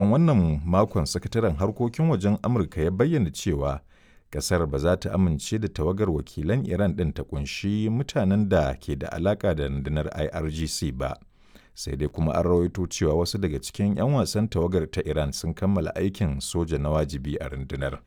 ƙarshen wannan makon sakataren harkokin wajen Amurka ya bayyana cewa ƙasar ba za ta amince da tawagar wakilan Iran ɗin ta ƙunshi mutanen da ke da alaƙa da rundunar IRGC ba. Sai dai kuma an rawaito cewa wasu daga cikin 'yan wasan tawagar ta Iran sun kammala aikin soja na wajibi a rundunar.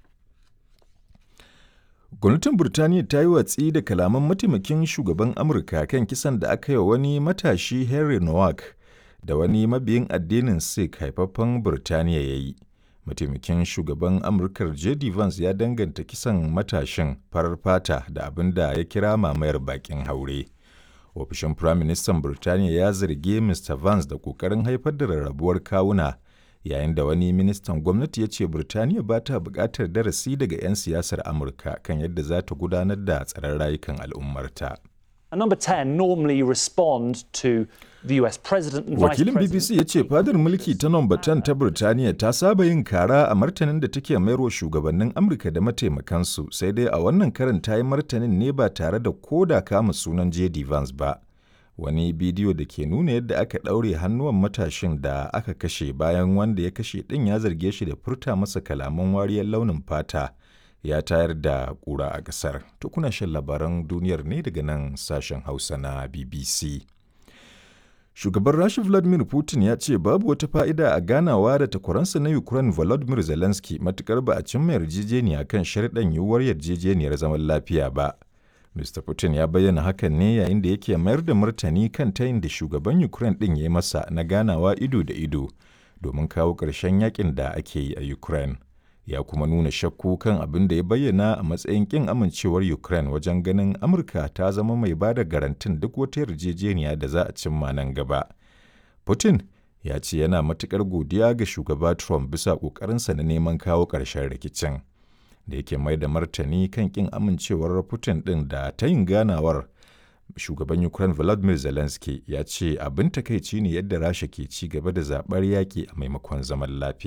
Gwamnatin Burtaniya ta yi watsi da kalaman mataimakin shugaban Amurka kan kisan da aka yi wa wani matashi Henry Nowak da wani mabiyin addinin Sikh haifaffen Burtaniya ya yi. Mataimakin shugaban Amurkar J.D. Vance ya danganta kisan matashin farar fata da abin da ya kira mamayar bakin haure. Ofishin Firaministan Burtaniya ya zargi Mr. Vance da ƙoƙarin haifar da rarrabuwar kawuna yayin da wani ministan gwamnati ya ce Burtaniya ba ta buƙatar darasi daga 'yan siyasar Amurka kan yadda za ta gudanar da tsaron rayukan al'ummarta. And number 10 normally respond to the US president and Wakilin vice BBC ya ce fadar mulki ta nomba 10 ta Burtaniya ta saba yin kara a martanin da take mayarwa shugabannin Amurka da mataimakansu sai dai a wannan karin ta yi martanin ne ba tare da koda kama sunan J.D. Vance ba. Wani bidiyo da ke nuna yadda aka ɗaure hannuwan matashin da aka kashe bayan wanda ya kashe ɗin ya zarge shi da furta masa kalaman wariyar launin fata ya tayar da ƙura a ƙasar. Tukuna shan labaran duniyar ne daga nan sashen Hausa na BBC. Shugaban Rasha Vladimir Putin ya ce babu wata fa'ida a ganawa da takwaransa na Ukraine Volodymyr Zelensky matukar ba a cimma yarjejeniya kan sharɗan yiwuwar yarjejeniyar zaman lafiya ba. Mr. Putin ya bayyana hakan ne yayin da yake mayar da martani kan tayin da shugaban Ukraine ɗin ya yi masa na ganawa ido da ido domin kawo ƙarshen yakin da ake yi a Ukraine. Ya kuma nuna shakku kan abin da ya bayyana a matsayin ƙin amincewar Ukraine wajen ganin Amurka ta zama mai ba da garantin duk wata yarjejeniya da za a cimma nan gaba. Putin ya ce yana matuƙar godiya ga shugaba Trump bisa ƙoƙarinsa na neman kawo ƙarshen rikicin. da yake mai da martani kan kin amincewar Putin ɗin da ta yin ganawar shugaban Ukraine Volodymyr Zelensky ya ce abin takaici ne yadda Rasha ke ci gaba da zaɓar yaƙi a maimakon zaman lafiya.